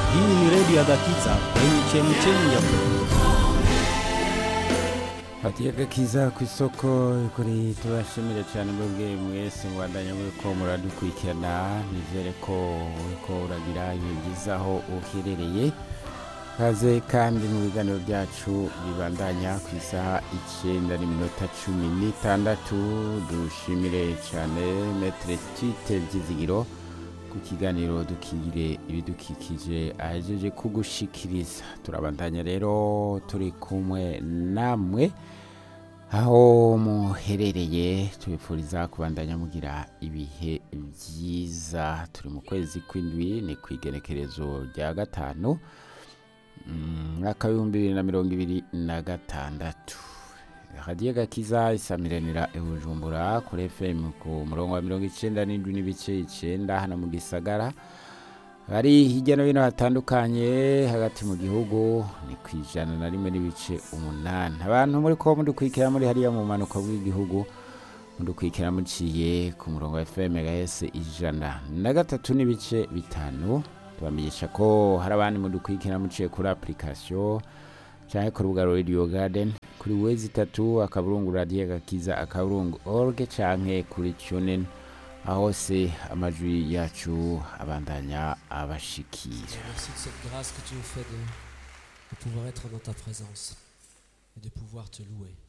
Hii ni redio ya Gakiza kwenye chemchemi ya hatiye gakiza ku isoko kuri tubashimire cyane mwebwe mwese mubandanya muriko muradukurikirana nizere ko uriko uragira ibihe byiza aho uherereye kaze kandi mu biganiro byacu bibandanya ku isaha icyenda n'iminota cumi n'itandatu dushimire cyane metere tite byizigiro ku kiganiro dukingire ibidukikije ahejeje kugushikiriza turabandanya rero turi kumwe namwe aho muherereye tubifuriza kubandanya mugira ibihe byiza turi mu kwezi kw'indwi ni ku igenekerezo rya gatanu mwaka w'ibihumbi bibiri na mirongo ibiri na gatandatu radiyo gakiza isamiranira i bujumbura kuri fm ku murongo wa mirongo icyenda n'indwi n'ibice icyenda hano mu gisagara bari hirya no hino hatandukanye hagati mu gihugu ni ku ijana na rimwe n'ibice umunani abantu muri ko mudukurikira muri hariya mu mpanuka bw'igihugu mudukurikira muciye ku murongo wa fm gahese ijana na gatatu n'ibice bitanu tubamenyesha ko hari abandi mudukurikira muciye kuri application cyangwa ku rubuga radio garden kuri wezi itatu akaburungu radiyo gakiza akaburungu org canke kuri tunin aho se amajwi yacu abandanya abashikira Merci de cette grâce que tu nous fais de, de pouvoir être dans ta présence et de pouvoir te louer.